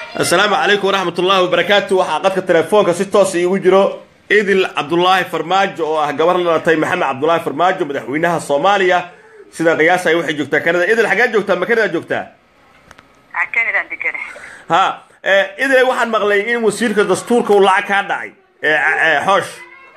asalaamu calaykum waraxmat ullaahi wabarakaatu waxaa qadka telefoonka si toos iigu jiro idil cabdulaahi farmaajo oo ah gabar la dhalatay maxamed cabdulaahi farmaajo madaxweynaha soomaaliya sida qiyaasay waxay joogtaa kanada idil xaggee joogtaa ma kanada joogtaa kanadaan degana ha idil waxaan maqlay in wasiirka dastuurka uu lacag kaa dhacay xoosh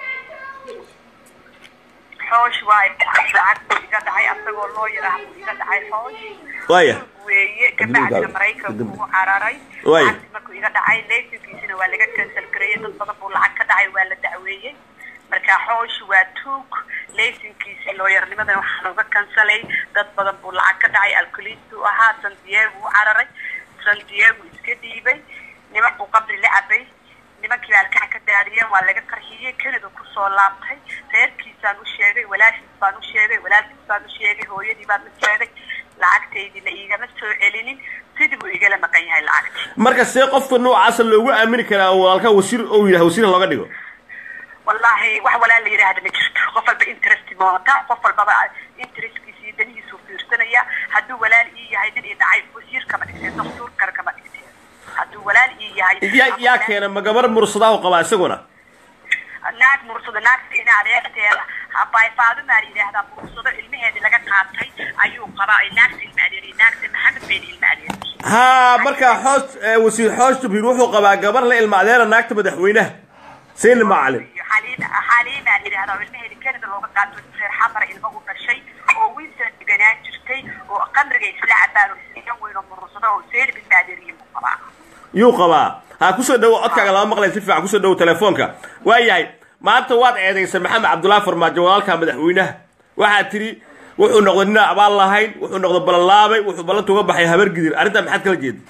xoosh waa lacag buu iga dhacay asagoo loo yaraah buu iga dhacay xoosh waaya weeye kabacdina maraykanku ugu cararay Waaya. lacagti markuu iga dhacay laysankiisina waa laga cancel gareeyey dad badan buu lacag ka dhacay waa la dacweeyey marka xoosh waa tuug laysankiisa looyarnimadan waxaa looga kansalay dad badan buu lacag ka dhacay alkuliistu ahaa san diego u cararay san diego iska dhiibay niman buu qabri la cabay nimankii baa alkaca ka daadiyeen waa laga qarxiyey kanada kusoo laabtay reerkiisaan u sheegay walaashiis baan u sheegay walaalkiis baan u sheegay hooyadii baan u sheegay lacagtaydina iigama soo celinin sidii buu igala maqan yahay lacagtii marka see qofka noocaasa loogu aamini karaa oo walaalka wasiir ou yidhaha wasiir looga dhigo wallaahi wax walaal la yidhaahda ma jirto qof walba interest moota qof walbaba interestkiisa iyo danihiisuu fiirsanaya hadduu walaal ii yahay nin i dhacay wasiir kama dhigteen doktuur kale kama dhigteen hadduu walaal ii yahay yaa yaa keena ma gabar mursadahu qabaa isaguna naag mursado naagta ina adeerteeda bayfaadumaa la yidhaahdaa mursado ilmaheedii laga qaatay ayuu qabaa ay naagta ilma adeeriye naagta maxamed bayna ilma adeeriye ha marka xoosh wasiir xoosh jabhiir wuxuu qabaa gabar la ilma adeera naagta madaxweynaha sayni macalin iyo xaliima xaliimaa la yidhahdaa oo ilmaheedii kanada looga qaato reer xamara ilma u dhashay oo wiilsan deganaan jirtay oo qamriga isla cabaan oo isla weyn oo murursado oo seeli ilma adeeriye buu qabaa yuu qabaa ha kusoo dhawo codkaaga lama maqlay si fiican kusoo dhawo telefoonka waayahay maanta waad eedaysay maxamed cabdullaahi farmaajo walaalka madaxweynaha waxaad tidhi wuxuu noqday nin aan abaal lahayn wuxuu noqday ballanlaabay wuxuu ballanta uga baxay habar gidir arrintaa maxaad kala jeeda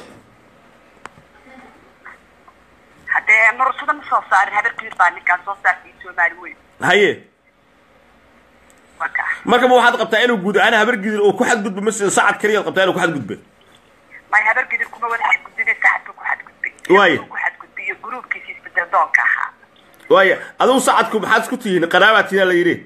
haddee murursado ma soo saarin habarkiir baa ninkaan soo saartay soomaali weyn haye marka marka ma waxaad qabtaa inuu guud ahaan habar gidir uu ku xadgudbo mase sacad keliyaad qabtaa inuu ku xadgudbo may habargidir kuma wada xadgudbine sacadka ku xadgudbay Waayo. ku xadgudbay iyo gruubkiisa isbedel doonka ahaa waaya adigu sacadku maxaad isku tihiin qaraabaad tihiin la yidhi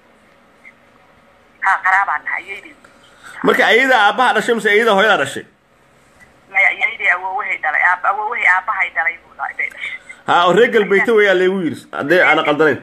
ha qaraabaan nahay iyaydii marka ayadaa aabbaha dhashay mase ayadaa hooyadaa dhashay maya iyaydii awoowahay dhalay aab awoowahay aabahay dhalay buu dhalay bay dhashay ha oo reer galbeete weyaa laygu yidhi haddee aana qaldanayn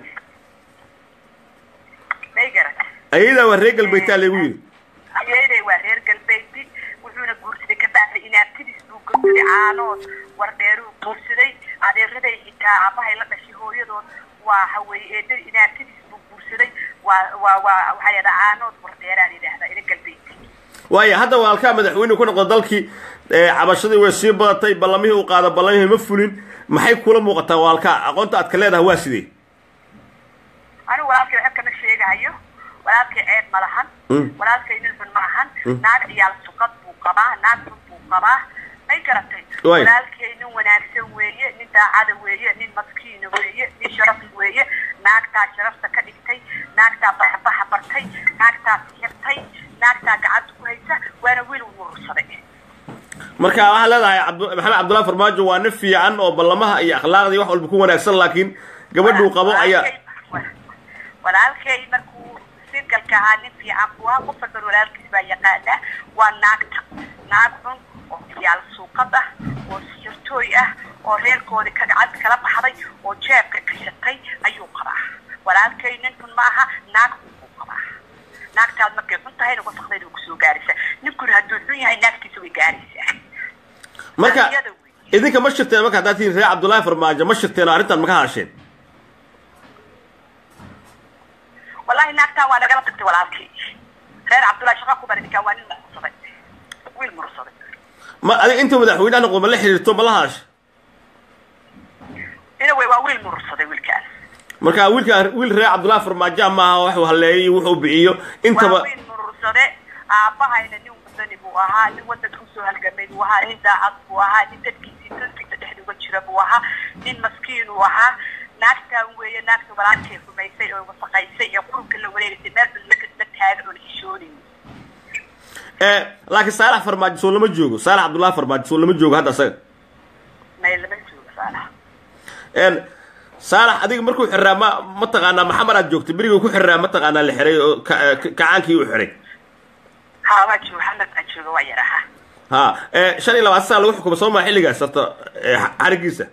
may garat ayadaa waa reer galbeetaa laygu yidhi iyayday waa reer galbeedi wuxuuna guursaday kabacdi inaabtidiis buu guursaday caanood wardheeruu guursaday adeeraday xitaa aabahay la dhashay hooyadood waa haweye eedada inaabtidiis buu guursaday waa waa waa waxaa yidhahdaa caanood wardheeraan yidhaahdaa ina galbeedi waaya hadda walaalkaa madaxweyne ku noqda dalkii ee, cabashadii way sii badatay ballamihii uu qaada ballamihii ma fulin maxay kula muuqataa walaalkaa aqoonta aad ka leedahay waa sidee anigu walaalkay waxba kama sheegahayo walaalkay ceeb ma lahan Mm. walaalkay nin xun ma ahan naag ciyaal suqad buu qabaa naag xun buu qabaa may garatay Waay. walaalkay nin wanaagsan weeye nin daacada weeye nin maskiina weeye nin sharaf weeye naagtaa sharafta ka dhigtay naagtaa baxbaxa bartay naagtaa sixirtay naagtaa gacanta ku haysa waana wiil uu murursaday marka waxaad leedahay cabdu- maxamed cabdullahi farmaajo waa nin fiican oo ballamaha iyo akhlaaqda iyo wax walba ku wanaagsan laakiin gabadhuu qabo ayaa Walaalkay- walaalkay markuu singalka ahaa nin fiican buu ahaa qof walban walaalkiis baa yaqaana waa naagta naag xun oo ciyaal suuqad ah oo sixirtooy ah oo reerkoodii ka gacanta kala baxday oo jeebka gashatay ayuu qabaa walaalkay nin xun ma aha naag xun buu qabaa naagtaad markay xun tahayna wasaqdeeda way kusoo gaaraysaa ninkuna hadduu xun yahay naagtiisa way gaaraysaa marka Iyada wey. idinka ma shirteen marka haddaad tihiin reer cabdullaahi farmaajo ma shirteen oo arrintan maka hadasheen wallahi naagtaan waa nagala tagtay walaalkii reer cabdullahi shaqa ku bari ninkaan waa nin mursaday wiil mursaday ma adiga intuu madaxweynaha noqdo ma la xiriirto ma la hadasha ina wey waa wiil mursaday wiilkaan marka wiilka wiil reer cabdullaahi farmaajo maaha waxuu halleeyay iyo wuxuu bixiyo intaba waa wiil murursade aabahayna nin wadani buu ahaa nin wadanka usoo halgamay buu ahaa nin daacad buu ahaa nin dadkiisii dadkiisa dhexda uga jira buu ahaa nin maskiin uu ahaa naagtaan weeye naagta walaalkay rumaysay oo wasaqaysay ee qurunka la wareegaysay meel bal la taagan oo la xishoonayn ee laakiin saalax farmaajo soo lama joogo saalax cabdullaahi farmaajo soo lama joogo hadda asaga may lama joogo saalaha een saalax adiga markuu xiraa ma mataqaanaa maxamar aad joogtay beriguu ku xiraa mataqaanaa la xiray oo ka- ka- kacaankii u xiray haa waa joogo xamad baan jooga waa yaraha ha ee, shan iyo labaatan sana lagu xukumo soo maa xilligaas horta ee, xarigiisa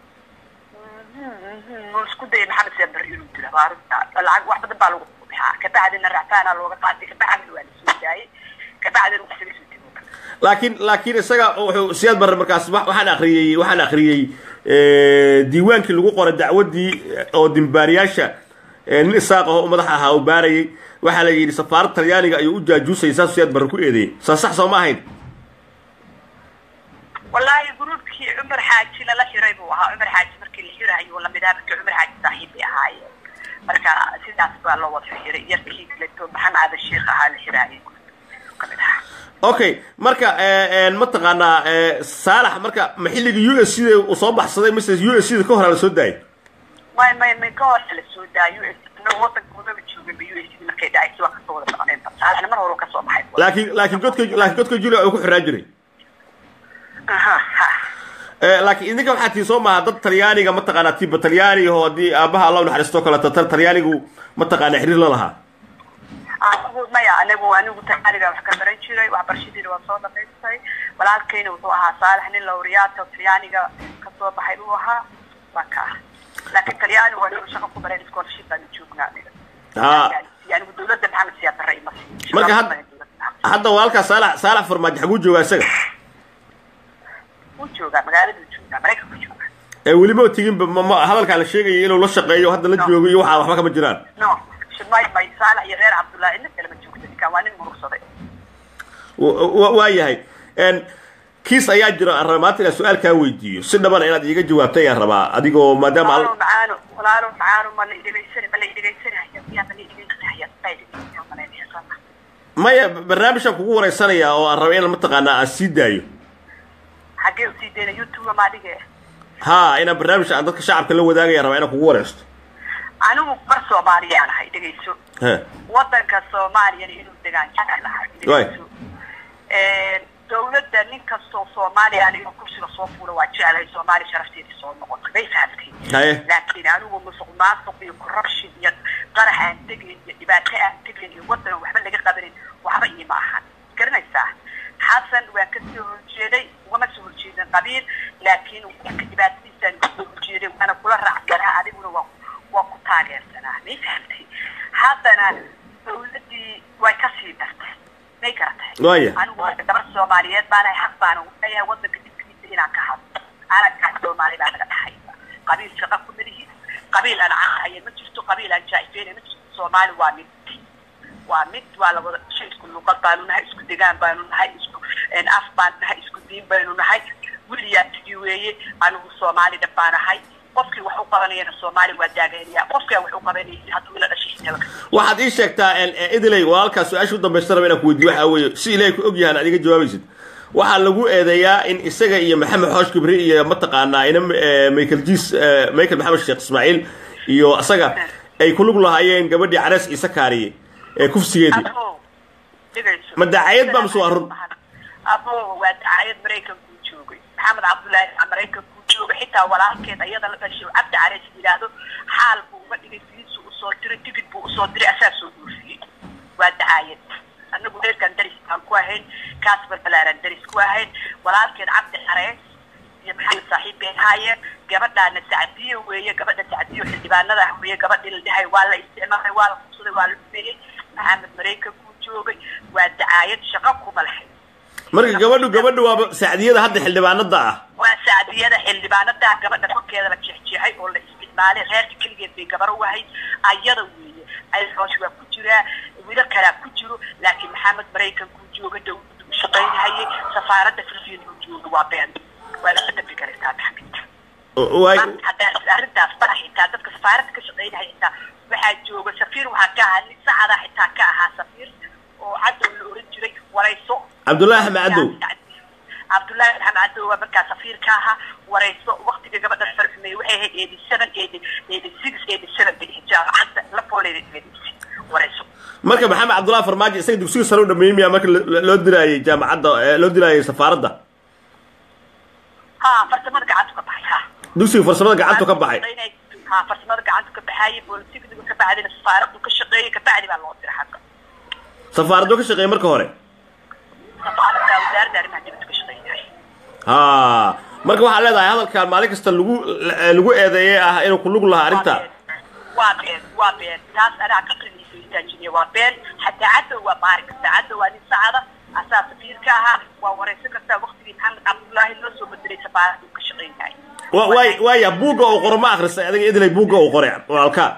muu isku dayay maxamed siyaa beri inuu dila waa arrinta lacag wax badan baa lagu bixaa kabacdina racfaana looga qaatay kabacdina waa lasoo daayay kabacdina wax laga soo tego laakiin laakiin isaga wuxuu siyaad barre markaas wa- waxaan akhriyey waxaan akhriyey ee, diiwaankii lagu qoray dacwaddii oo dimbaariyaasha ee, nin isaaq aho madax ahaa uu baarayay waxaa la yidhi safaaradda talyaaniga ayuu u jaajuusayay saasuu siyaad barre ku eedeeyey saa sax soo ma ahayn wallaahi gruubkii cumar xaaji lala xiray buu ahaa cumar xaaji markii la xirayo lamid ahaa markii cumar xaaji saaxiib bay ahaayeen marka sidaas baa loo wada xiray yarkii kaleto maxamed aadan sheekh ahaa la xiraayay kamid ahaa okay marka ee, ee, mataqaanaa ee, saalax marka ma xilligii u s c da uu soo baxsaday mise u s c da ka hor la soo daayay may may may ka hor la soo daayo inagu wadanka wadaba joogay ba u s d markay dhacaysa waa kasoo wada soconeen saalaxna mar hore uu kasoo baxay laakiin laakiin godka laakiin godka julia uu ku xiraa jiray aha ha Ee, laakiin idinka waxaa tii soo maaha dad talyaaniga mataqaanaa tiba talyaaniga oo haddii aabaha allah u naxariisto kaleeto tal talyaanigu mataqaanaa xiriir la lahaa anigu maya anigu anigu taaliga wax ka baran jiray waxbarashadiina waa soo dhamaystay walaalkayna wuxuu ahaa saalax nin lawriyaata talyaaniga kasoo baxay buu ahaa waa ka ah laakiin talyaanigu waa inuu shaqo ku bareen scholarship baanu joognaa aniga Ha. anigu dawladda maxamed siyaa darre ima siin Marka had- hadda walaalkaa saalax saalax farmaajo xaguu joogaa isaga wuu joogaa magaaladuu joogaa maraykanku joogaa ee weli ma teginba ma- ma hadalkaa la sheegaya inuu la shaqeeyo hadda la joogo iyo waxaa waxba kama jiraan no may may saalax iyo reer cabdullaahi inna kalema joogta ninkaan waa nin murugsaday Wa- wa- waa yahay Een, kiis ayaa jira aan rabaa maanta inaan su-aal kaa weydiiyo si dhabana inaad iiga jawaabta ayaan rabaa adigoo maadaama walaalo al- macaano walaalo macaano ma la idhegaysan ma la idhegaysanaya yaa ma la idhegaysanaya ma idhegaysanaya ma la idhegaysanaya maya barnaamijkan kugu wareysanaya oo aan raba inaan mataqaanaa aan sii daayo xaggee usii deyna youtube ma adige ha inaan barnaamij aan dadka shacabka la wadaagaya rabaa inaan kugu wareysto anigu bar soomaaliyaan ahay dhegayso he wadanka soomaaliyana inuu degaan jecel ahay dhegayso dawladda nin kastoo soomaaliya inuu kursiga soo fuulo waa jeclahay soomaaliya sharafteedii soo noqotay bay fahamtay haye laakiin anigu musuq maasuq iyo corruption iyo qarax aan tegayn iyo dhibaato aan tegayn iyo wadan aan waxba laga qabanin waxba iima ahan garanaysaa xasan waan ka soo horjeeday ugama soo horjeedin qabiil laakiin wadanka dhibaatadiisaan kasoo horjeeday waana kula raacsanaa adiguna waa waa ku taageersanaa may fahamtay haddana dawladdii way kasii dartay may garatay Waaya. anigu marka gabar soomaaliyeed baanahay xaq baana u leeyahay wadanka dibkiisa inaan ka hadlo calankaa soomaali baa naga dhaxaysa qabiil shaqa ku malihi qabiil aan caqahaya ma jirto qabiil aan jaaifeynay ma jirto soomaali waa mid waa mid waa la wada dhashay isku luqad baanu nahay isku degaan baanu nahay isku af baanu nahay isku diin baynu nahay weliyaa tigi weeye anigu soomaali dhab baan ahay qofkii wax u qabanayana soomaali waa daagaynaya qofkii aan wax u qabanayay hadduu ila dhashay xitaba waxaad ii sheegtaa een, ee, idiley walaalkaa su-aasha u dambaysta raba inaan ku weydiiyo waxaa weeye si ilaahay ku og yahaan aad iga jawaabaysid waxaa lagu eedeeyaa in isaga iyo maxamed xoosh kibri iyo mataqaanaa ina ee, michael jiis ee, michael maxamed sheekh ismaaciil iyo isaga ay ku lug lahaayeen gabadhii carees ciise kaariye ee kufsigeedii abo dhegayso Ma daacayad baa mise waa run? abo waa daacayad maraykankuu joogay maxamed cabdullaahi aa maraykankuu joogay xitaa walaalkeed ayada la dhashay oo cabdi careys yidhaahdo xaal buu uga dhigay fiisu usoo diray tigid buu usoo diray asaa soo goofiyey waa dacaayad anagu reerkan daris baan ku ahayn kaas balbalaaran daris ku ahayn walaalkeed cabdi careys iyo maxamed saaxiib bay ahaayeen gabadhaana sacdiyo weeye gabadha sacdiyo xildhibaanada ah weeye gabadhii la dhahay waa la isticmaalay waa la kubsaday waa la dhumeeyey maxamed maraykankuu joogay waa dacaayad shaqo kuma lahayn marka gabadhu gabadhu waaba sacdiyada hadda xildhibaanada ah waa sacdiyada xildhibaanada gabadha korkeeda la jeexjeexay oo la isticmaalay reerka keligeed bay gabar u ahayd ayada weeye ayxoosh waa ku jiraa wiilo kalaa ku jiro laakiin maxamed maraykankuu jooga dawladdu u shaqaynahayay safaaradda filfiin uu jooga waa been waa laga dambi kartaa maxamed waay haddaa arrintaas bara xitaa dadka safaaradda ka shaqaynaya xitaa waxaa jooga safiir waxaa ka ahaa nin sacada xitaa ka ahaa safiir oo cadow la oran jiray warayso cabdullaahi axmed cadow cabdullaahi maxamed cadow waa markaa safiir ka ahaa warayso waktiga gabadha farxumey waxay ahayd eighty seven eighty eighty six eighty seven bay ahayd jaamacadda la fooleyda warayso marka maxamed cabdullahi farmaajo isaga dugsiga sare u dhameeyey miyaa marka lo- loo dilaayay jaamacadda ee, loo dilaayay safaaradda ha farsamada gacantu ka baxay ha dugsiga farsamada gacantu ka baxay ha farsamada gacantu ka baxaayay boolisigdigu ka bacdina safaaraddu ka shaqeeyay ka bacdi baa loo diray xagga safaaraddu ka shaqeeyay marka hore safaaradda wasaaradda wasaaradda arrimaha dibadda ka shaqeeyahay ha marka waxaa leedahay hadalkan maalin kasta lagu lagu eedeeyey ah inuu ku lug lahaa arrinta waa been waa been taas anaa ka qaniisa istaajiniya waa been xataa cadow waa baari kartaa cadow waa nin sacada asaa safiirka ahaa waa wareysan kartaa waktigii maxamed cabdullaahi loo soo bedelay safaarada uu ka shaqeynyahay wa- waay waaya buugga uu qoro ma akhristay adiga idilay buugga uu qoray walaalkaa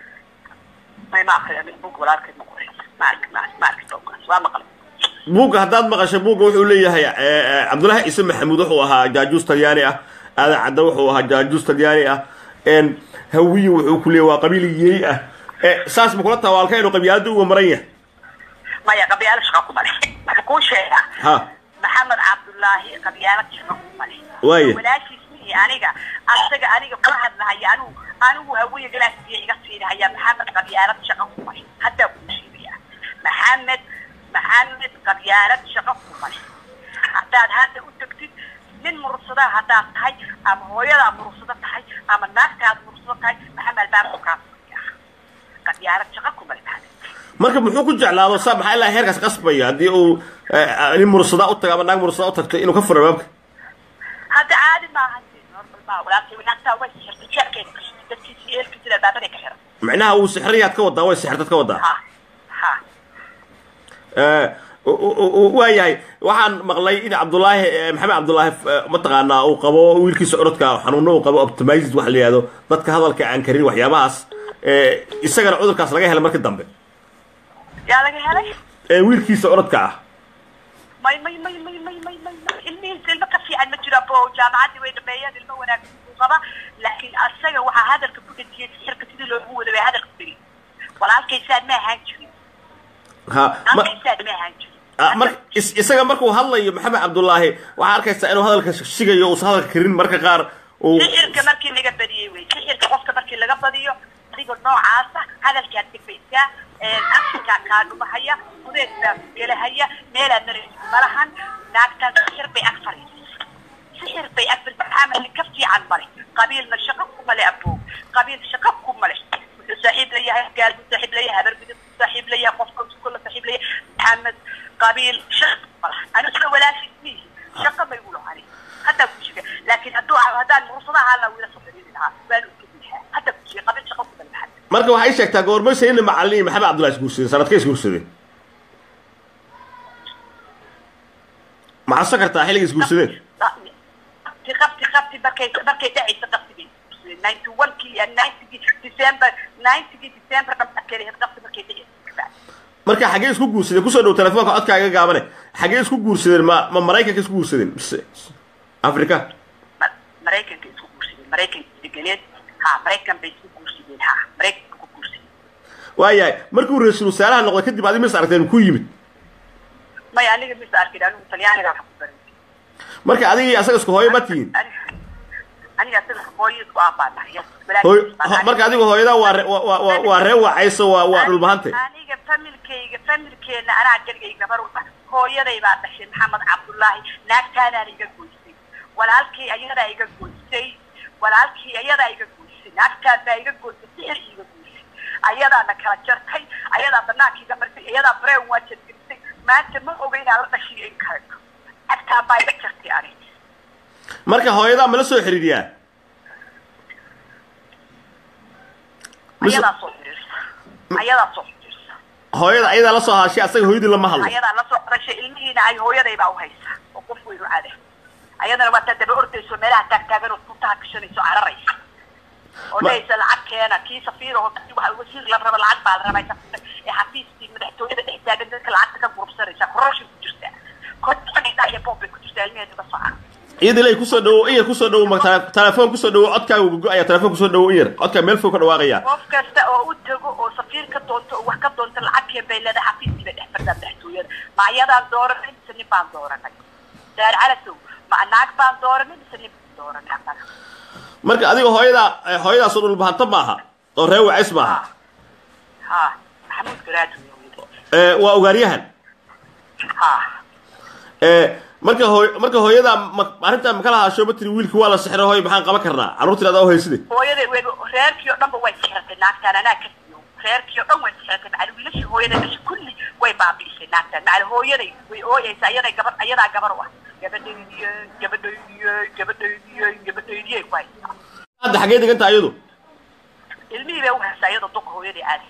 may ma akriya mid bug walaalkeed ma qoray ma arki ma ma arki boggaas waa maqlay buugga haddaad maqashay buugga wuxuu leeyahay eh, eh, cabdullaahi ciise maxamuud wuxuu ahaa jaajuus talyaani ah aadan cadda wuxuu ahaa jaajuus talyaani ah en hawiye wuxuu ku leeyahay waa qabiil yeey ah Eh, saas ma kula taha waalka inuu qabyaalada uga maran yahay maya qabyaalo shaqa kuma leh waxaa kuu sheegaa ha maxamed cabdullaahi qabyaalo shaqa kuma leh Waaye. walaashiis mihi aniga asaga aniga kula hadlahaya anigu anigu hawiye galaasiya iga siinahaya maxamed qabyaalad shaqa kuma leh haddaa kuu sheegaya maxamed maxamed qabyaalad shaqa kuma leh haddaad hadda u tagtid nin murursada haddaad tahay ama hooyadaa murursado tahay ama naagtaad murursado tahay maxamed albaabku kaa furaya qabyaalad shaqa kuma leh maxamed marka muxuu ku jeclaado saa maxaa ilaa heerkaas qasbaya haddii uu eh, nin mursadaa u tago ama naag mursadaa u tagto inuu ka furo baabka hadda caadi maaha normal maa walaalkay wanaagtaa way sixirtay jeerkeeda ka shitay dadkiisa iyo eelkiisa albaabaday ka xiran macnaha uu sixriyaad ka wadaa way sixirtad ka wadaa ha ha Eh, u- u- u- waayahay waxaan maqlay in cabdullaahi eh, maxamed cabdullaahi eh, mataqaanaa uu qabo wiilkiisa orodka xanuuno uu qabo optimized waxa la yihahdo dadka hadalka aan karin waxyaabahaas eh, isagana cudurkaas laga helay markii dambe yaa laga helay Eh, wiilkiisa orodka ah may may may may may may may may ilmihiisa ilmo ka fiican ma jiro bo jaamacaddii way dhameeyeen ilmo wanaagsan buu qaba laakiin asaga waxaa hadalka ku dhejiyay sixirka sidii loogu wada bay hadalka tiri walaalkaysaan ma ahaan jirin ha ma- walaalkaysaan ma ahaan jirin ah, mar is- isaga markuu hadlayo maxamed cabdullaahi waxaa arkaysaa inuu hadalka shigayo uusan hadalka karin marka qaar uu sixirka markii laga badiyey wey sixirka qofka markii laga badiyo adiga noocaasa hadalkaad dhifaysaa afkaa kaa dhumahaya fudeed baa ku gelahaya meelaad maraysa malahan naagtaan sixir bay ag fariisay sixir bay ag fariisay maxaamedna ka fiican male qabiilna shaqo kuma le aboog qabiil shaqo kuma le wuxuu saaxiib leeyahay gaal buu saaxiib leeyahay habar bidib buu saaxiib leeyahay qofka kula saaxiib leeyahay maxamed qabiil shaqo kuma laha anigu sida walaashiis mihi shaqo bay ula hani hadda ku shiga laakiin hadduu haddaan mursadaha la wiila saxiibin lahaa waan u kediyaa hadda ku shiga qabiil shaqo kuma laha marka waxay sheegtaa goorma sayni macalin iyo maxamed cabdullahi isguursadeen sanadkay isguursadeen maxaad kartaa xilliga isguursadeen qabti qabti qabti markay markay dhacaysa qabtigii ninety one kii iyo ninetygii december ninetygii december dhammaadkeeda qabti markay dhacaysa marka xaggee isku guursadeen kusoo dhow telefoonka codkaaga gaabane xaggee isku guursadeen ma ma maraykanka isku guursadeen mise afrika Ma- maraykanka isku guursadeen maraykanka deganeed ha maraykan bay isku guursadeen ha maraykanka ku guursadeen waayahay markuu ra-iisul wasaaraha noqday kadib adi mis aragteen ku yimid may aniga mis arkin anigu talyaaniga wax ku baran marka adiga iyo asaga isku hooyo ma tihiin aniga asaga hooyo isku aabaanahay hooy ho- marka adigu hooyadaa waa re- waa- waa- waa- waa ree wacayso waa waa dhulbahante aniga familkayga familkeena anaa galigay gabar ah hooyaday baa dhashay maxamed cabdullaahi naagtaanaan iga goysay walaalkay ayadaa iga goysay walaalkii ayadaa iga goysay naagtaan baa iga goysay sixir iga goysay ayadaana kala jartay ayadaa banaanka iga martay ayadaa breen waa jargelisay maanta ma oga inaan la dhashiyo in kale naagtaan baa iga jartay ani marka hooyadaa mala soo xiriiriyaa Mise- ayadaa soo xiriirsa ayadaa soo xiriirsa hooyada ayadaa la soo haashay asaga hooyadii lama hadlo ayadaa la soo dhashay ilmihiina ay hooyaday baa u haysa oo qof weynu cada ayadana waa taa daba ordayso meelaha taagtaagan oo tuntaha gashanayso cararaysa oo Ma- dhahaysa lacag keena kii safiir oo waxa wasiir la raba lacag baa la rabaa safiirta ee xafiiskii madaxtooyada dhex taagan dadka lacagta ka gurubsanaysa koroshin ku jirtaa kodhadha iyo boob bay ku jirtaa ilmaheeda ka soca iyada ilay kusoo dhawo in yar kusoo dhawo ma tele- telefoon kusoo dhawo codkaaga gugo-aya telefoon kusoo dhawo in yar codkaa meel fog ka dhawaaqaya qof kasta oo u tago oo safiir ka doonto oo wax ka doonto lacag keen bay leedahay xafiiskii bay dhex fadhaa madaxtooyada ma ayadaan dooranay mise nin baan dooranay daar calasow ma naag baan dooranay mise nin baan dooranay annaga marka adiga hooyadaa eh, hooyadaasoo dhulbahanta maaha oo ree wacays maaha ha maxamuud garaad wey Eh, waa ogaaryahan ha Eh, marka hooy marka hooyadaa ma arrintaa makala haasho ma tiri wiilki waa la sixray hooy maxaan qaban karnaa carruurtii adaa u hayside hooyaday wey reerkii oo dhanba way sixirtay naagtaan anaa ka siiyo reerkii oo dhan way sixirtay macali wiilashii hooyaday dhashay kulli way baabi'isay naagtan macali hooyaday way ooyeysa ayaday gabar ayadaa gabar u ah gabadhaydiye gabadhaydiye gabadhaydiye gabadhaydiye ku haysaa hadda xaggee deganta ayadu ilmihii bay u haysaa iyadoo duqa hooyaday caadi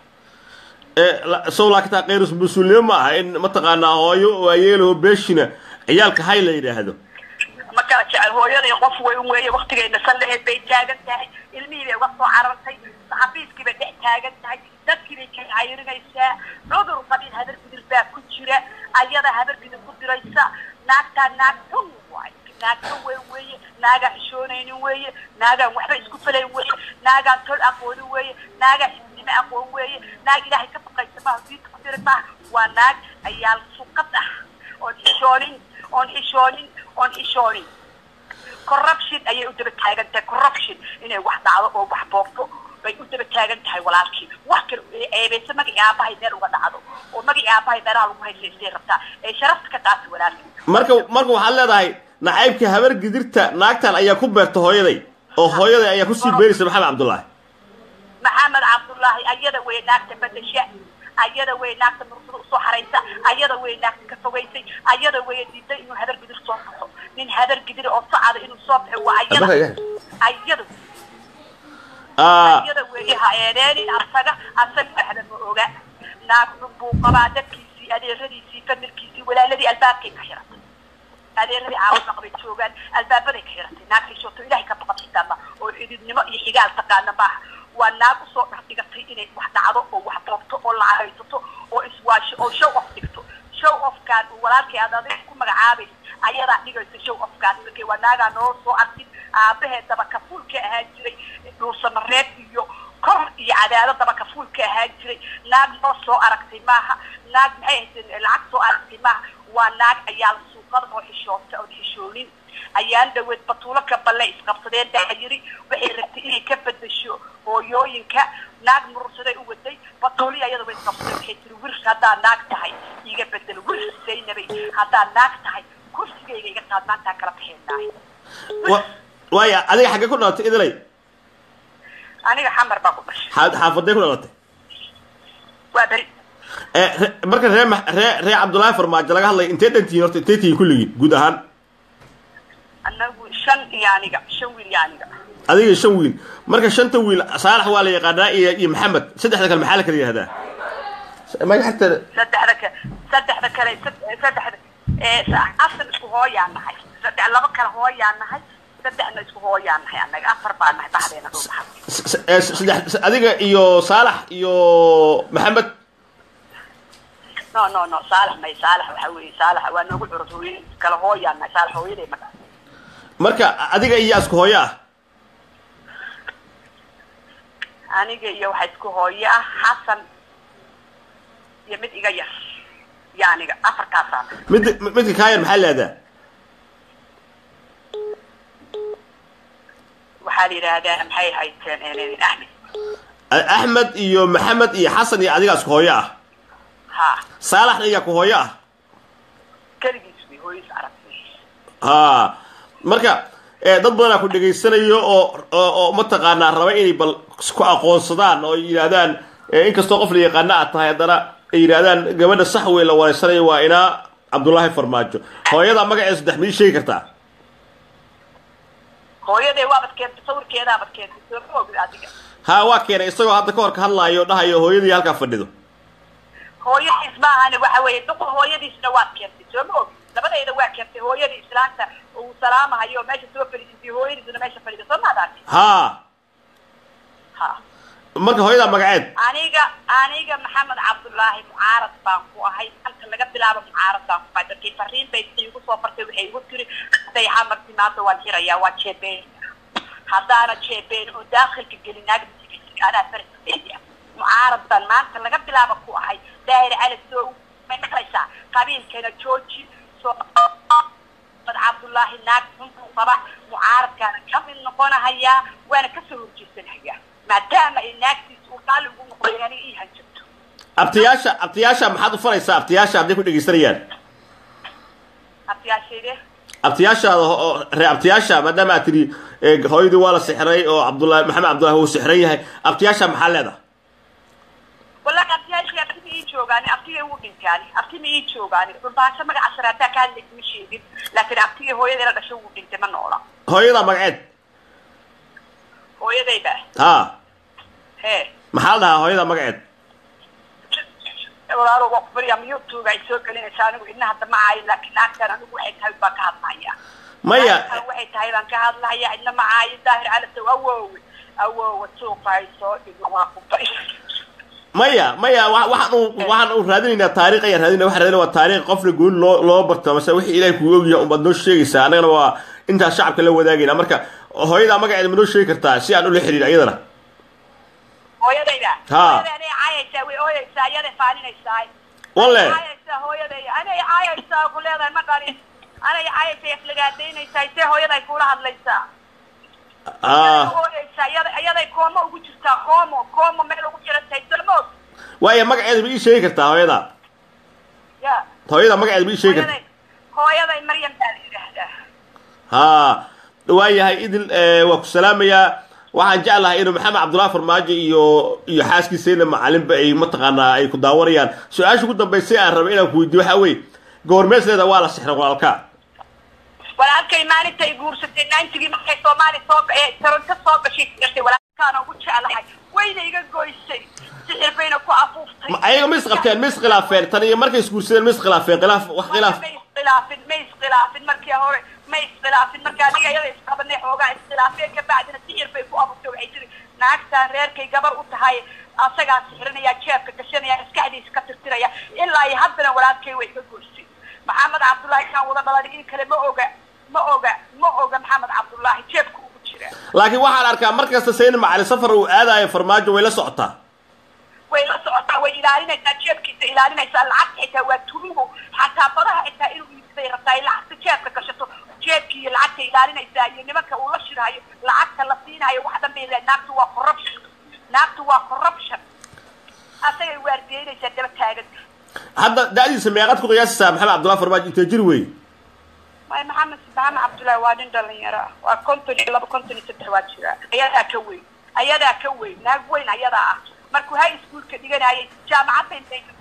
sow laakitaa kayrus mas-uulnimo ma aha in mataqaanaa hooyo waayeelaho beeshina ciyaalka hay la yidhaahdo ma kala jecel hooyaday qof weyn weeye waktigayna sallaheed bay taagan tahay ilmihii bay uga soo carartay xafiiskii bay dhex taagan tahay dadkii bay ka cayrinaysaa cudur qabiil habar gidir baa ku jira ayada habar gidir ku diraysa naagtaa naag xun waay naag xun weyn weeye naagaan xishoonaynin weeye naagaan waxba isku falayn weeye naagaan tol aqoonin weeye naagaan xisnimo aqoon weeye naag ilaahay ka baqaysa maaha diinta ku dira maaha waa naag ayaal suqad ah oon xishoonin oon xishoonin oon xishoonin corruption ayay u daba taagan tahay corruption inay wax dhacdo oo wax boobto bay u daba taagan tahay walaalkii wax kale eebeysa magacii aabahay meel uga dhacdo oo magacii aabahay meelaha lagu haysaystay rabtaa ee sharafta ka qaata walaalkii marka marka waxaad leedahay nacaybka habar gidirta naagtan ayaa ku beerta hooyaday oo hooyaday ayaa kusii beeraysa maxamed cabdullaahi maxamed cabdullaahi ayada wey naagta badasha ayada wey naagta mursada usoo xaraysa ayada wey naagta ka fogaysay ayada wey diiday inuu habar gidir soo baxo nin habar gidir oo sacada inuu soo baxo waa ayada ayada ayada weeye ha eedeenin asaga asaga waxba ma oga naag xun buu qabaa dadkiisii adeeradiisii familkiisii walaaladii albaabkay ka xiratay adeeradii caawima qabay joogaan albaabaday ka xiratay naag xishooto ilahay ka baqan xitaa oo xididnimo iyo xigaal taqaana maaha waa naag usoo dhex dhigatay inay wax dhacdo oo wax boobto oo lacag haysato oo iswaasho oo show off dhigto show offkaan uu walaalkay aad adiga ku magacaabaysa ayadaa dhigaysa show offkaas markay waa naagaa noo soo arkin aabaheed daba kafuul ka ahaan jiray dhuusamareeb iyo kor iyo cadaalo daba kafuul ka ahaan jiray naag noo soo aragtay maaha naag maxay ahayd lacag soo aragtay maaha waa naag ayaa suuqada oo xishoota oon xishoonin ayaan dhaweed batuulo ka balle isqabsadeen baa yiri waxay rabtay inay ka bedesho hooyooyinka naag murursaday u waday batuuli ayada way isqabsadeen waxay tiri wirs haddaa naag tahay iga bedelo wirs zaynabay haddaa naag tahay kursigayga iga qaad maantaa kala baxeenaay waaya adiga xaggee ku dhalatay idilay aniga xamar baa ku dhashay xaafaday ku dhalatay waa beri marka ree ree ree cabdullaahi farmaajo laga hadlay intee dhantihiin horta intee tihiin kulligiin guud ahaan anagu shan iyo aniga shan wiil iyo aniga adiga shan wiil marka shanta wiil saalax waa la yaqaanaa iyo iyo maxamed saddexda kale maxaa la kala yihahdaa magaxta saddexda kale saddexda kale saddexda afar isku hooyaan nahay saddex laba kale hooyaan nahay saddexna isku hooyaan nahay anaga afar baa nahay baxdeena dhul baxad saddex adiga iyo saalax iyo maxamed no no no saalax may saalax waxa weeye saalax waa noogu curud hooye kala hooyaan nahay saalax hooyaday maga marka adiga iyo isku hooyo ah aniga iyo waxa isku hooyo ah xasan iyo mid iga yar iyo aniga afartaasaan mid midka kaa yar maxaa leedaa waxaa la yidhaahdaa maxay hayteen axmed axmed iyo maxamed iyo xasan iyo adiga isku hooyo ah ha saalaxna iyaa ku hooyo ah keligiis wey hooyis aragtay ha marka dad badanaa ku dhegaysanayo oo oo mataqaanaa raba inay bal ku aqoonsadaan oo yidhaahdaan inkastoo qof la yaqaana aad tahay haddana ay yidhaahdaan gabadha sax wey la wareysanayo waa inaa cabdullaahi farmaajo hooyada magaceeda saddex mid sheegi kartaa hooyaday waabad keentay sawirkeedaabad keentay sooma ogid adiga ha waa keenay isagoo hadda ka hor ka hadlaayo dhahayo hooyadii halkaa fadhido hooyadiis maahane waxa weeye duqa hooyadiisna waad keentay sooma ogid labadayda waa keentay hooyadii islaanta uu salaamahayo meesha soo fadhiisatay hooyadiisna meesha fadhida soo maadaati ha ha marka hooyadaa magaceed aniga aniga maxamed cabdullaahi mucaarad baan ku ahay anta laga bilaabo mucaarad baan ku ahay dadkii fariin bay igu soo fartay waxay igu tiri haday xamar timaado waan xirayaa waa jeebeen haddaana jeebeen oo daakhilka gelin naagda anaa farsiya mucaarad baan maanta laga bilaabo ku ahay daahir cali soo may maqlaysaa qabiilkana jooji soo mad cabdullaahi naag xunbuu qaba mucaaradkaana ka mid noqonahayaa waana kasoo horjeesanahayaa maadaama ay naagtiisa uu qaali ugu noqday aniga ii hanjabto abtiyaasha abtiyaasha maxaad u faraysaa abtiyaasha hadday ku dhegaysanayaan abtiyaashayde abtiyaashaada oo ree abtiyaasha maadaama aad tidhi hooyadii waa la sixray oo cabdullahi maxamed cabdullahi wuu sixran yahay abtiyaasha maxaa leedahay joogaani abtigay wuu dhintaani abti ma ii joogaani dhulbaasho magaca saraataa ka hadlaysa ma sheegin laakiin abtigay hooyadeena dhasho wuu dhintay ma noola hooyada magaceed hooyadayba ha hee maxaa la dhahaa hooyada magaceed walaalo waa ku baryaa youtube ay soo gelinaysaa anigu idna hadda ma caayin laakiin naagtan anigu waxay tahay baan ka hadlaya maya naagtan waxay tahay baan ka hadlaya idna ma caayin daahir calasow awoowe awoowe suuqa ay soo dhigo waa ku bari maya maya wa- waxaan u waxaan u raadinaynaa taariikh ayaan raadinaya waxaan raadinaya waa taariikh qofna gooni loo loo barto mase wixii ilaahay kugu ogyahay unbaad noo sheegaysaa annagana waa intaas shacabka la wadaagayna marka hooyada magaceeda ma noo sheegi kartaa si aan ula xidhiidh iyadana hooyadayda Ha. hooyada anay caayaysaa way ooyaysaa iyaday faaninaysaa walle caayaysaa hooyaday anay caayaysaa ku leedahay ma qalin anay caayaysaa aflagaadaynaysaa see hooyaday kula hadlaysaa ah hooyaysaa iyada iyaday koomo ugu jirtaa koomo koomo meel ugu jirantahay salmood waaya magaceeda ma ii sheegi kartaa hooyada ya hooyada magaceeda ma ii sheegi kartaa hooyaday hooyaday maryam baa la yidhaahdaa ha waayahay idil eh, waa ku salaamayaa waxaan jeclahay inuu maxamed cabdullahi farmaajo iyo iyo xaaskiisayna macalinba ay mataqaanaa ay ku daawanayaan su-aasha ugu dambaysay aan rabay inaan ku weydiiyo waxaa weeye goormeesleeda waa la sixray walaalka walaalkay maalintay guursatay naintigii markay soomaali soo ee toronto soo gashay gashay walaalkaan ugu jeclahay wayna iga goysay sixir bayna ku afuuftay Ma- ayaga ma isqabteen ma iskhilaafeen tan iyo markay isguursadeen ma iskhilaafeen khilaaf wax khilaaf ma iskhilaafin ma iskhilaafin markii hore ma iskhilaafin marka aniga iyada isqabanay xoogaa iskhilaafeen ka bacdina sixir bay ku abuurtay waxay tiri naagtaan reerkay gabar u tahay asagaa sixrinaya jeebka gashanaya maskaxdiisa ka tirtiraya ilaa iyo haddana walaalkay way iga goysay maxamed cabdullaahi kaan wada dhalan in kale ma oga ma oga ma oga maxamed cabdullaahi jeebka ugu jira laakiin waxaan arkaa mar kasta sayni macali safar uu aadayo farmaajo way la socotaa way la socotaa way ilaalinaysaa jeebkiisa ilaalinaysaa lacagta xitaa waa turugo xataa badaha xitaa inuu iibsaday rabtaa ay lacagta jeebka gashato jeebkii iyo lacagta ilaalinaysaa iyo nimanka uu la shirhayo lacagta la siinhayo wax dhan bay leedahay naagtu waa corruption naagtu waa corruption asagay waardiyeynaysaa daba taagan hadda da'diisa meeqaad ku qiyaasaysaa maxamed cabdullahi farmaajo intee jir wey may maxamed maxamed cabdullaahi waa nin dhalinyaro ah waa konton iyo laba konton iyo saddex waa jira ayadaa ka weyn ayadaa ka weyn naag weyn ayadaa ah markuu high schoolka dhiganayay jaamacad bay meesha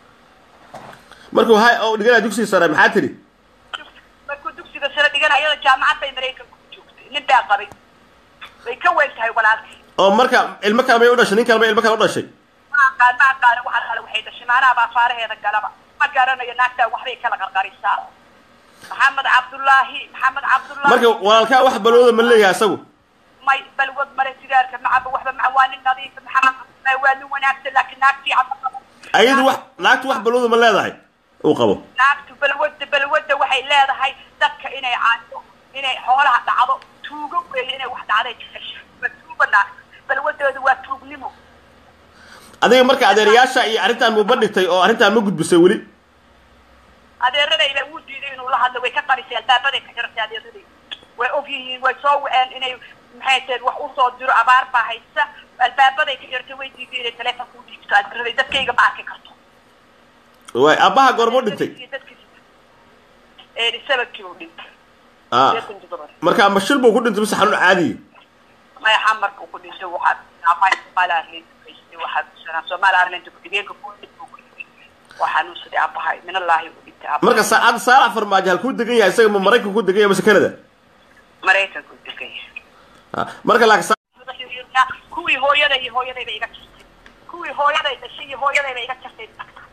markuu hay oo dhiganaya dugsiga sare maxaa tiri markuu dugsiga sare dhigan ayada jaamacad bay maraykanka ku joogtay nin baa qabay way ka weyn tahay walaalkii oo marka ilmo kale may u dhashay nin kale may ilmo kale u dhashay ma aqaan ma aqaano waxa kale waxay dhashay maanaaba afaaraheeda galaba ma garanayo naagtaa waxbay kala qarqarisaa maxamed cabdullaahi maxamed cabdullaahi marka walaalkaa wax balooda ma leeyahay isagu may balwad male sigaarka macaba waxba maca waa nin nadiif maxamed cabdullaahi waa nin wanaagsan laakiin naagtii caba qabo ayadu wax naagtu wax balooda ma leedahay uu qabo naagtu balwadda balwadda waxay leedahay dadka inay caado inay xoolaha dhacdo tuugo weeye inay wax dhacday jecesha waa tuugo naag balwadoodu waa tuugnimo adiga marka adeerayaasha iyo arrintan ma bandhigtay oo arrintan ma gudbisay weli adeeradayda wuu diiday inuu la hadlo way ka qarisay albaabaday ka xiratay adeeraday way og yihiin way soo waceen inay maxay tahay wax usoo diro abaar baa haysa albaabaday ka xiratay way diiday inay taleefonka u dhiibto adeeraday dadkayga ma arki karto waay aabbaha goormuu dhintay Iyo dadkiisa ee sababkii uu dhintay ah Sideetan toddoba. marka ma shil buu ku dhintay mise xanuun caadiya maya xamarka uu ku dhintay waxaa amay Somali Ireland kaystay waxaa kusanaa Somali Ireland ku dhigeenka ku dhintay uu ku dhintay waxaa nuusaday abahay min Allahi uu dhintay abahay marka saacad saalax farmaajo halkuu degan yahay isaga ma maraykanku ku degan yahay mise canada Mareykanka uu degan yahay Ah, marka laakiin sa- kuwii hooyada iyo hooyadayba iga jirtay kuwii hooyaday dhashay iyo hooyadayba iga jirtay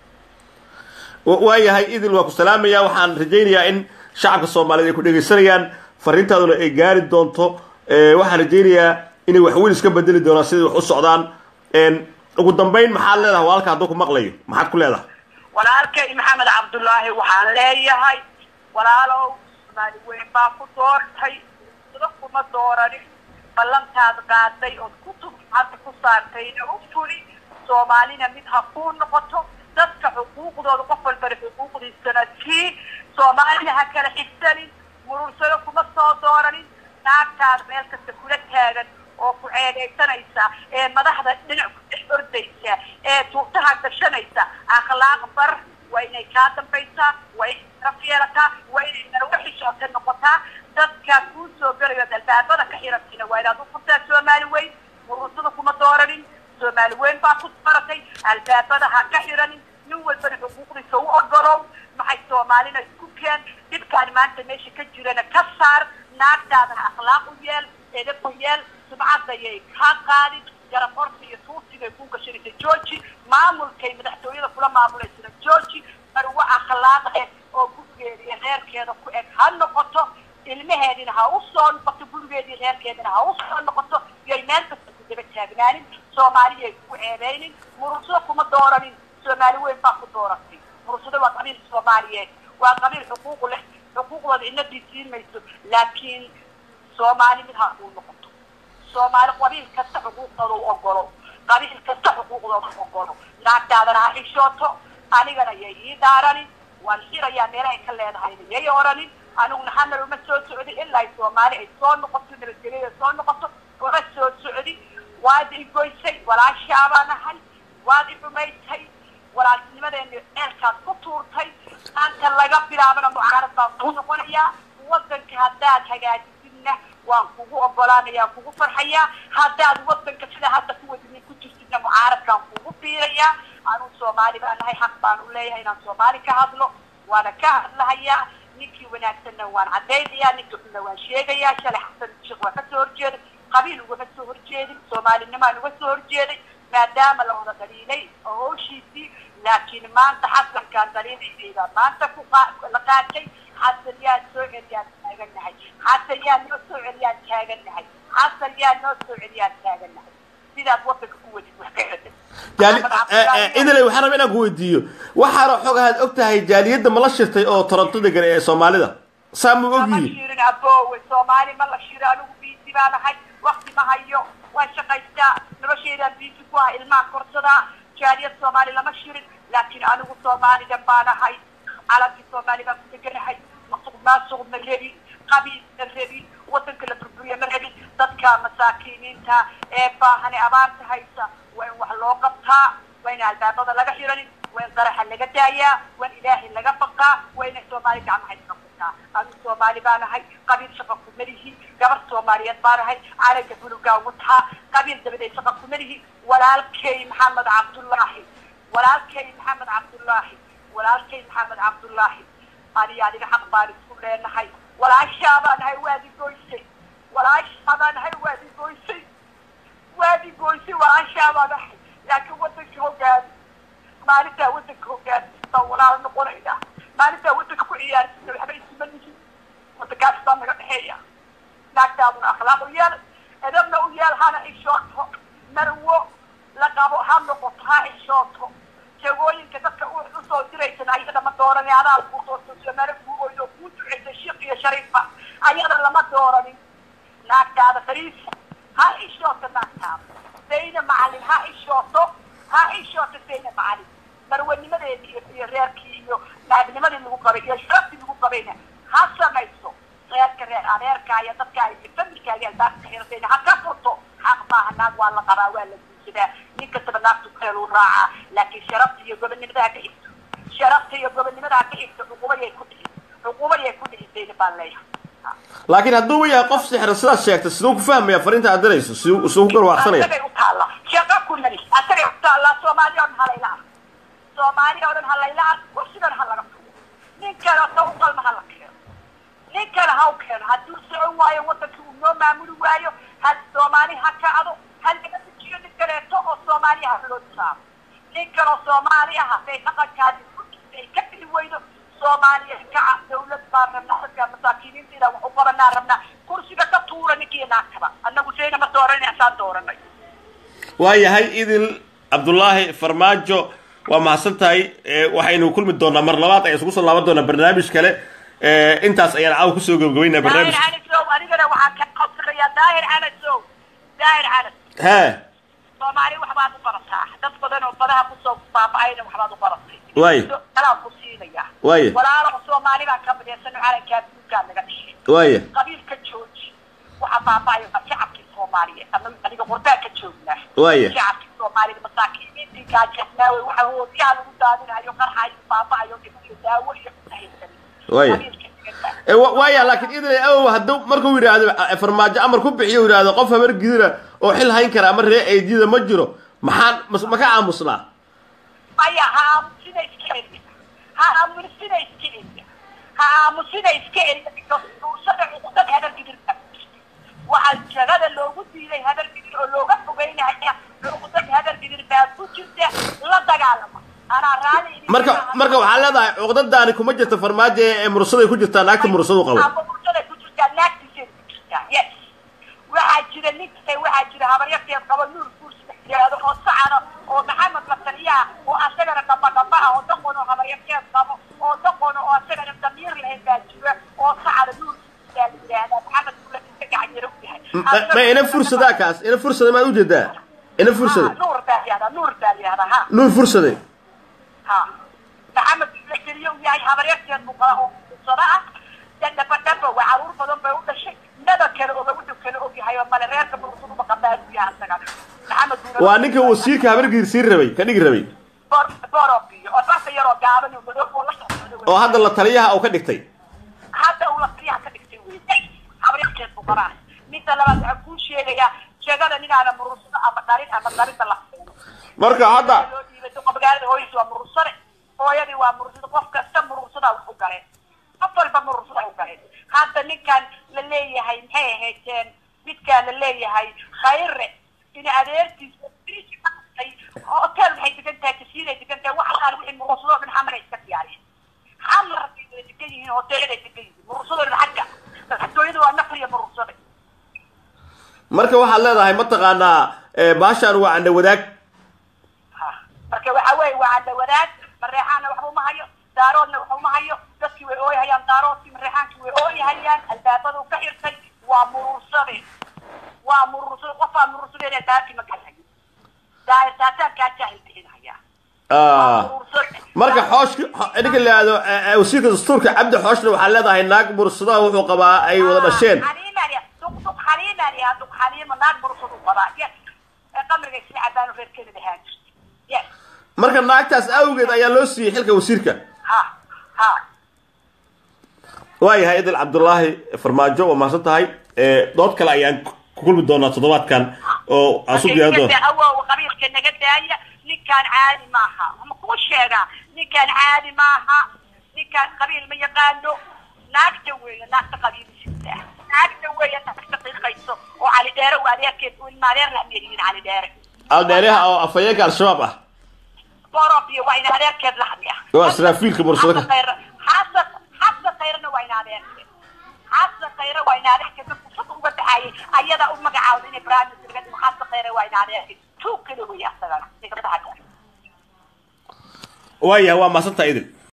wa- waayahay idil waa ku salaamaya waxaan rajaynayaa in shacabka soomaaliyeed ay ku dhegaysanayaan fariintaaduna ay gaari doonto Eh, waxaan rajaynayaa inay waxweyn iska bedeli doonaan siday wax u socdaan En, ugu dambayn maxaad leedahay walaalka hadduu ku maqlayo maxaad ku leedahay walaalkay maxamed cabdullaahi waxaan leeyahay walaalow soomaali weyn baa ku doortay sida kuma dooranin ballantaad qaaday ood kutub hadda ku saartayna u fuli soomaalina mid ha kuu noqoto dadka xuquuqdooda qof walbana xuquuqdiisana sii soomaalina ha kala xigsanin murursado kuma soo dooranin naagtaad meel kasta kula taagan oo ku ceegaysanaysa ee madaxda dhinac ku dhex ordaysa ee tuutaha gashanaysa akhlaaq bar waa inay kaa dambaysaa waa inay sharaf yeelataa waa inay narwa xishoota noqotaa dadka kuu soo galayo albaabada ka xirantina waa inaad u furtaa soomaali weyn murursada kuma dooranin soomaali weyn baa ku baratay albaabada ha ka xiranin nin walbana xuquuqdiisa u ogolow maxay soomaalina isku keen dhibkaan maanta meesha ka jirana ka saar naagtaadana akhlaaq u yeel edab u yeel sumcadayay kaa qaadin garab orta iyo tuusigay kuu gashanaysa georgi maamulkay madaxtooyada kula maamulaysana georgi marwo akhlaaq eh oo gurigeeda iyo reerkeeda ku eg ha noqoto ilmaheedina ha u soo noqoto gurigeedii reerkeedina ha u soo noqoto yay meel kasta ku daba taagnaanin soomaaliyay ku eedaynin murugsado kuma dooranin soomaali weyn baa ku dooratay murugsado waa qabiil soomaaliyeed waa qabiil xuquuq leh xuquuqdooda inadii siin mayso laakiin soomaali mid ha kuu noqoto soomaali qabiil kasta xuquuqdooda u ogolo qabiil kasta xuquuqdooda u ogolo naagtaadana ha xishooto anigana yay ii dhaaranin waan xirayaa meelahay ka leedahayna yay oranin aniguna hamal uma soo socdi ilaa ay soomaali ay soo noqoto nabadgelyada soo noqoto uma soo socdi waad i goysay walaashaabaa nahay waad i dhumaysay walaaltinimadeena ceelkaad ku tuurtay maanta laga bilaabana mucaarad baan ku noqonayaa wadanka haddaad hagaajisidna waan kugu ogolaanayaa kugu farxayaa haddaad wadanka sida hadda ku wadinin ku jirtidna mucaaradkaan kugu biirayaa anuu soomaali baa nahay xaq baan u leeyahay inaan soomaali ka hadlo waana ka hadlahayaa ninkii wanaagsanna waan caddaynayaa ninka xunna waan sheegayaa shalay xasan sheekh waa kasoo horjeeday qabiil ugama soo horjeedin soomaalinimaan uga soo horjeeday maadaama la wada dhaliilay oo howshiisii laakiin maanta xasankaan dhaliilayda maanta ku la qaatay xasan yaa soo celiyaan taagannahay xasan yaa noo soo celiyaan taagannahay xasan yaa noo soo celiyaan taagannahay sidaad wadanka ku wadid wax ka cedan idiley waxaan raba inaan ku weydiiyo waxaana xogahaad og tahay jaaliyadda ma la shirtay oo toronto degan ee soomaalida saa ma og ma yihiin shirin aboowe soomaali ma la shiro anigu biisi baa nahay wakti ma hayo waan shaqaystaa nolosheedaan biisi ku ah ilmaha korsadaa jaaliyad soomaali lama shirin laakiin anigu soomaali dhan baa nahay calankii soomaali baan ku deganahay masuq maasuq ma rabin qabiil ma rabin wadanka la burburiya ma rabin dadka masaakiiniinta ee baahan ee abaarta haysa waa in wax loo qabtaa waa in albaabada laga xiranin waa in qaraxa laga daayaa waa in ilaahay laga baqaa waa inay soomaali gacmaha iska qabtaa anigu soomaali baa nahay qabiil shaqa kuma lihi gabar soomaaliyeed baa nahay calanka bulugaa wataa qabiil dabadeed shaqa kuma lihi walaalkay maxamed cabdullaahi walaalkay maxamed cabdullaahi walaalkay maxamed cabdullaahi ani adiga xaq baan isku leenahay walaashaa baa nahay waad i goysay walaashaa baa nahay waad i goysay waad i goysay walaashaa baa nahay laakiin wadanka hogaami maalintaa wadanka hogaamista walaal noqonayna maalintaa wadanka ku ciyaarsina waxba isuma nihin wadankaas baa naga dhexeeya naagtaaduna akhlaaq u yeel edabna u yeel hana ishooto marwo la qabo ha noqoto ha ishooto jagooyinka dadka u usoo diraysan ayada ma dooran adaa lagu doorto soomaali kuu oydo kuu duceysa shiiq iyo shariifa ayada lama dooranin naagtaada fariis ha ishooto naagtaada sayna macalin ha ishooto ha ishooto sayna macalin marwanimadeedii iyo iyo reerkii iyo naagnimadii lagu qabay iyo sharaftii lagu qabayna ha samayso reerka reer adeerka iyo dadka ay familkaaga albaabka xirtayna ha ka furto xaq maaha naag waa la qabaa waa la guursadaa nin kastaba naagtu kaluu raacaa laakiin sharafta iyo gobonimada ha ka xigto sharafta iyo gobonimada ha ka xigto cuqubadiyay ku dhici cuqubadiyay ku dhicisayna baan leeyahay laakiin hadduu u yahay qof sixra sidaad sheegtay siduu ku fahmaya fariinta aad dirayso siduu siduu ku garwaaqsanaya asagay u taalla shaqa ku mali asagay u taallaa soomaali oo dhan halayla ark soomaali oo dhan halayla ark kursigan ha laga tugo nin kale oo u qalma ha la keeno nin kale ha u keeno hadduu socon waayo wadankii uu noo maamuli waayo ha soomaali ha kacdo ha laga dejiyo nin kaleeto oo soomaali ha loo saaro nin kale oo soomaali ah haday dhaqankaadi kurkiisa ay ka bili weydo soomaaliya kaca dawlad baan rabnaa dadka masaakiiniinta inaan wax u qabanaa rabnaa kursiga ka tuura ninkii naagtaba annagu sayna ma dooranay asaan dooranay waayahay idil cabdullaahi farmaajo waa mahadsan tahay Eh, waxaynu kulmi doonaa mar labaad ayaan isugu soo laaban doonaa barnaamij kale Eh, intaas ayaan caawa kusoo gabagabaynaa daahir barnaamijka canasow anigana waxaan ka qabsanayaa daahir canasow daahir canas hee soomaali waxbaad u barataa dad badan oo badaha kusoo baaba'ayna waxbaad u baratay Waay. kalaa ku siinaya Waay. walaalo soomaali baa ka midaysan calankaa duugaa naga dhashay waaya qabiilka jooji waxaa baaba'ayo waa shacabkii soomaaliyeed ama aniga qurbaan ka joognaa Waaya. shacabkii soomaalida masaakiiniintii gaajasnaawe waxa hoodiyaha lagu daadinayo qarxayo baaba'ayo dhib iyo daawo iyo haysan Waaya. qabiilka diganta Eh, wa- waaya laakiin idil awow hadduu markuu yidhaahdo eh, farmaajo amar ku bixiyo yidhaahdo qof habar gidira oo xil hayn kara ama ree eediyada ma jiro maxaan mas- ma ka aamusnaa maya ha aamusina iska ha aamusina iska celiya ha aamusina iska celiya murursada cuqdad habar gidirka waxaa jagada loogu diiday habar gidir oo looga fogeynaya cuqdad habar gidir baa ku jirta la dagaalama anaa raali marka marka waxaa leedahay cuqdadaani kuma jirta farmaajo ee mursaday ku jirtaa naagta mursadu qabo mursada ku jirtaa naagtiisay ku jirtaa yes waxaa jira ninka waxaa jira habaryarteed qabo nuur guurs yiraahdo oo sacada oo maxamed la taliyaa oo asagana dhamba dhamba ah oo daqon oo habaryarteed qabo oo daqon oo asagana damiir lahayn baa jira oo sacada nuur baa la yidhaahdaa maxamed kula inta gacanyaro u yahay ma ina fursadaa kaas ina fursada maad ujeedaa ina fursada nuur baa la yihahdaa nuur baa la yihahdaa ha nuur fursade ha maxamed la keliya u yahay habaryarteed buu qaba oo fursada ah dhaba dhaba waa caruur badan bay u dhashay naba kale oga wuxuu kale og yahay oo male reerka mursadu maqabaa u yahay asaga maxamed buuna waa ninka wasiirka habargiir siin rabay ka dhigi rabay borobiyo oo barta yaroo gaaban oo madow oo la socdo oo hadda la taliyaha uu ka dhigtay hadda uu la taliyaha ka dhigtay wey habaryarteed buu qabaa midda labaad waxaan kuu sheegayaa sheegada ninaana murursado ama dharin ama dharinta la marka hadda loo dhiibay duqa magaalada hooyadiis waa murursade hooyadii waa murursado qof kasta murursadaa wax u galeen qof walba murursada u galeen hadda ninkan la leeyahay maxay ahaydeen midkaan la leeyahay khayre in adeertiis hotel waxay degan tahay kasiiray degan tahay wax alaal wixii murursadoo dhan xamar ay iska diyaariyeen xamar bay wada degan yihiin hoteeladay degan yihiin murursadoo dhan xagga madaxtooyada waa nafriya murursada marka waxaad leedahay mataqaanaa baashaan waa candha wadaag marka waxa weeye waa cadda wadaag mareexaana waxba uma hayo daaroodna waxba uma hayo dadkii way ooyhayaan daaroodkii mareexaankii way ooyhayaan albaabada u ka xirtay waa murursade waa murursade qofaa murursadeena daarkii ma galay daasaataan kaa jaahil bixinaya marka xooshka ninka la yihahdo wasiirka dastuurka cabdi xooshna waxaa leedahay naag mursadaha wuxuu qabaa ay wada dhasheen duq xaliimaan yaha duq xaliima naag murursadu qabaa yes qamriga isla cabaanu reerkeeda dhahaan jirta yes marka naagtaas awgeed ayaa loo siiyey xilka wasiirka ha ha waayahay idil cabdullaahi farmaajo waa mahadsan tahay dood kale ayaan ku kulmi doonaa toddobaadkan oo aan su diyaarin doona awow qabiilka naga daaya ninkaan caadi maaha ma kuu sheegaa ninkaan caadi maaha ninkaan qabiil ma yaqaano naagta weeye naagta qabiilisiisa naagta weeye naagta qiiqayso oo cali dheere u adeerkeed u ilma adeer la miyay yihiin cali dheere aldheeraha oo afhayeenka al-shabaab ah borob iyo waa in adeerkeed la hadliya waa israafiilka mursado ka xasan xasan khayrna waa in adeerkeed xasan khayre waa in adeerkeed fursad uga dhaxaayay ayadaa u magacaawda inay barnaamij laga dhigo xasan khayre waa in adeerkeed tuug kale weeye asagana waayahay waa mahadsan tahay idil